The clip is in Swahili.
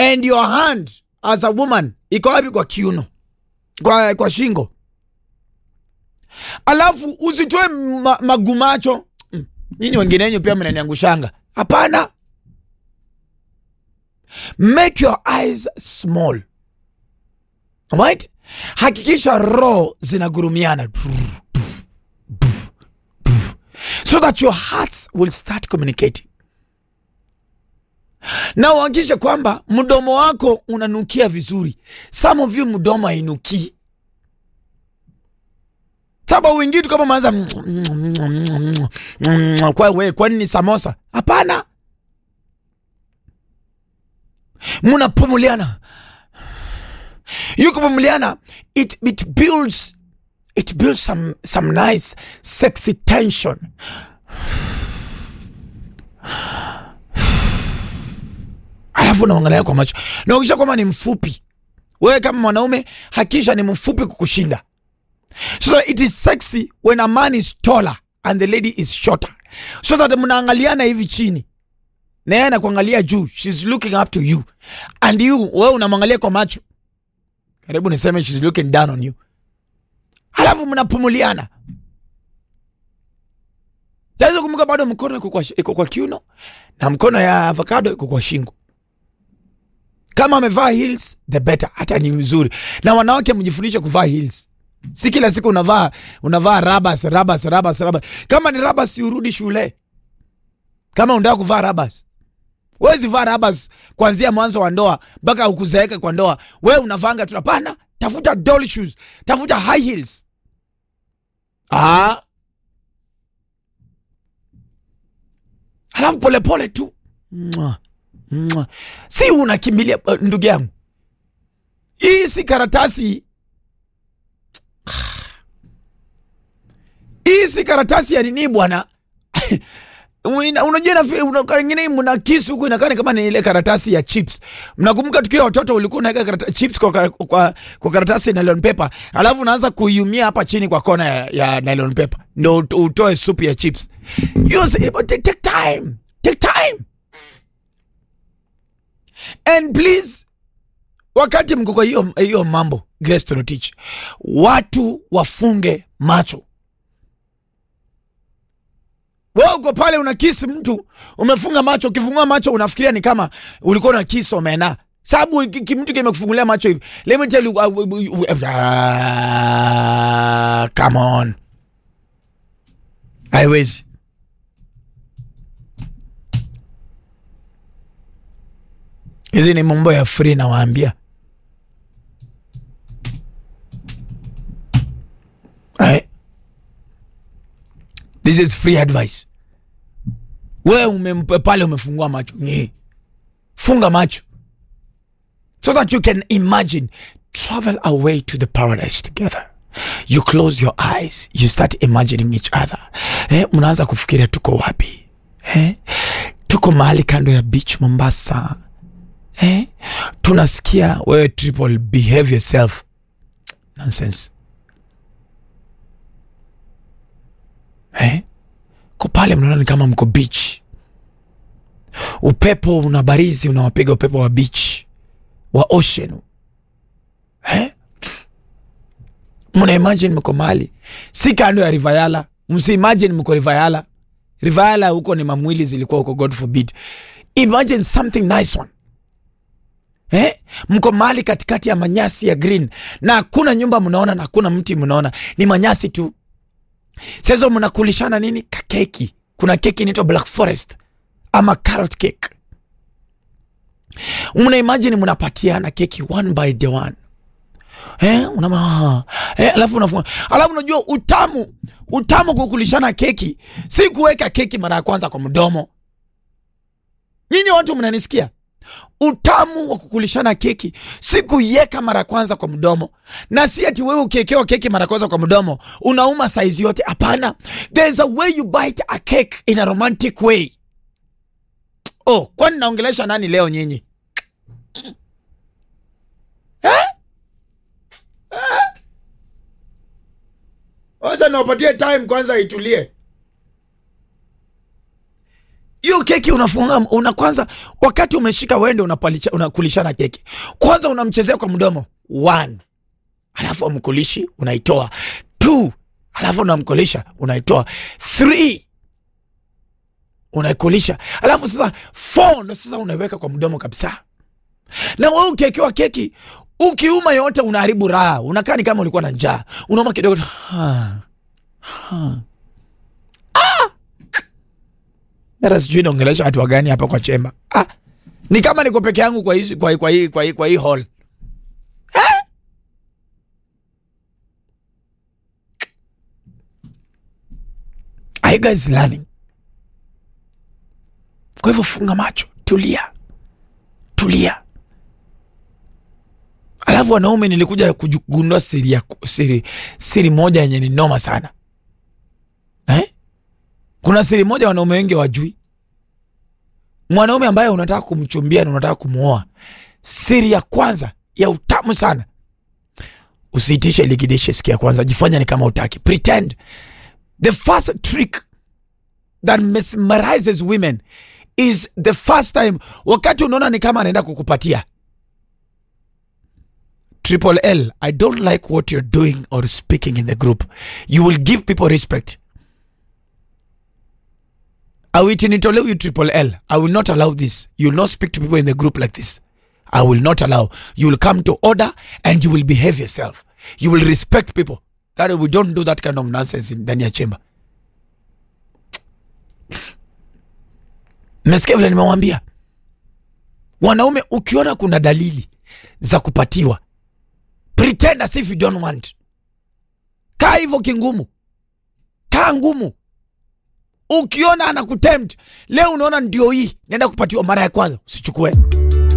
and your hand as a woman iko wapi kwa kiuno kwa, kwa shingo alafu usitoe ma, magumacho Mm, nyinyi wengine wenyu pia mnaniangushanga hapana make your eyes small right hakikisha roho zinagurumiana so that your hearts will start communicating na uhakikishe kwamba mdomo wako unanukia vizuri some of you mdomo hainukii saba wengine tu kama maanza kwa we kwani ni samosa hapana mnapumuliana you kupumuliana it, it builds it builds some, some nice sexy tension alafu unaangalia kwa macho na ukisha kwamba ni mfupi wewe kama mwanaume hakisha ni mfupi kukushinda so that it is sexy when a man is taller and the lady is shorter so that mnaangaliana hivi chini na yeye anakuangalia juu she's looking up to you and you wewe unamwangalia kwa macho karibu niseme she's looking down on you halafu mnapumuliana taweza kumbuka bado mkono iko kwa, iko kwa kiuno na mkono ya avocado iko kwa shingo kama amevaa heels the better hata ni vizuri na wanawake mjifundishe kuvaa heels si kila siku unavaa unavaa rabas rabas rabas rabas kama ni rabas urudi shule kama unataka kuvaa rabas wezi vaa rabas kuanzia mwanzo wa ndoa mpaka ukuzeeka kwa ndoa we unavanga tu hapana tafuta doll shoes tafuta high heels ah. alafu polepole tu Mwah, mwah. si unakimbilia uh, ndugu yangu hii si karatasi hii si karatasi ya nini bwana Una- unajua na una- wengine mna kisu huku inakaa ni kama ni ile karatasi ya chips mnakumbuka tukiwa watoto ulikuwa unaweka karata, chips kwa, kar- kwa, kwa karatasi ya nylon paper alafu unaanza kuiumia hapa chini kwa kona ya, ya nylon paper ndo ut- utoe supu ya chips Use, but take take time take time and please wakati mko kwa hiyo hiyo mambo Grace Torotich watu wafunge macho wewe uko pale una kisi mtu umefunga macho ukifungua macho unafikiria ni kama ulikuwa na kisi omena sababu ki- ki- mtu kimekufungulia macho hivi let me tell you uh, uh, uh, uh, ah, come on haiwezi hizi ni mambo ya free nawaambia right? this is free advice wewe umempe pale umefungua macho Nye. funga macho so that you can imagine travel away to the paradise together you close your eyes you start imagining each other eh, mnaanza kufikiria tuko wapi eh? tuko mahali kando ya beach mombasa eh? tunasikia wewe triple behave yourself nonsense eh? ko pale mnaona ni kama mko beach upepo una barizi unawapiga upepo wa beach wa ocean eh? mna imagine mko mahali si kando ya rivayala msi imagine mko rivayala rivayala huko ni mamwili zilikuwa huko god forbid imagine something nice one Eh? mko mahali katikati ya manyasi ya green na hakuna nyumba mnaona na hakuna mti mnaona ni manyasi tu sasa mnakulishana nini kakeki kuna keki inaitwa black forest ama carrot cake mna imagine mnapatiana keki one by the one eh, unama, eh, alafu unafunga alafu unajua utamu utamu kukulishana keki si kuweka keki mara ya kwanza kwa mdomo nyinyi watu mnanisikia utamu wa kukulishana keki si kuiweka mara ya kwanza kwa mdomo na si ati wewe ukiekewa keki mara ya kwanza kwa mdomo unauma saizi yote hapana there's a way you bite a cake in a romantic way oh kwani naongelesha nani leo nyinyi eh? Eh? wacha niwapatie time kwanza itulie you keki unafunga una kwanza, wakati umeshika wende unapalisha, unakulishana keki kwanza, unamchezea kwa mdomo one, alafu amkulishi unaitoa two, alafu unamkulisha unaitoa three, unaikulisha alafu sasa four ndo sasa unaiweka kwa mdomo kabisa. Na wewe ukiekewa keki ukiuma yote unaharibu raha, unakaa ni kama ulikuwa na njaa, unauma kidogo tu, ha, ha. Hata sijui naongelesha watu wagani hapa kwa chemba. Ah, ni kama niko peke yangu kwa hii kwa hii kwa hii kwa hii kwa hii hall. Eh? Are you guys learning? Kwa hivyo funga macho, tulia, tulia. Alafu wanaume, nilikuja kugundua siri ya siri siri moja yenye ni noma sana eh? Kuna siri moja wanaume wengi wajui. Mwanaume ambaye unataka kumchumbia na unataka kumuoa, siri ya kwanza ya utamu sana, usiitishe ligidishe siku ya kwanza, jifanya ni kama utaki, pretend. The first trick that mesmerizes women is the first time, wakati unaona ni kama anaenda kukupatia Triple L, I don't like what you're doing or speaking in the group. You will give people respect. Awitinitoleu you Triple L. I will not allow this. You will not speak to people in the group like this. I will not allow. You will come to order and you will behave yourself. You will respect people. That we don't do that kind of nonsense in ndani ya chemba. Mmesikia vile nimewambia? Wanaume, ukiona kuna dalili za kupatiwa, pretend as if you don't want. Kaa hivyo kingumu, kaa ngumu. Ukiona anakutempt leo, unaona ndio hii, nenda kupatiwa mara ya kwanza, usichukue.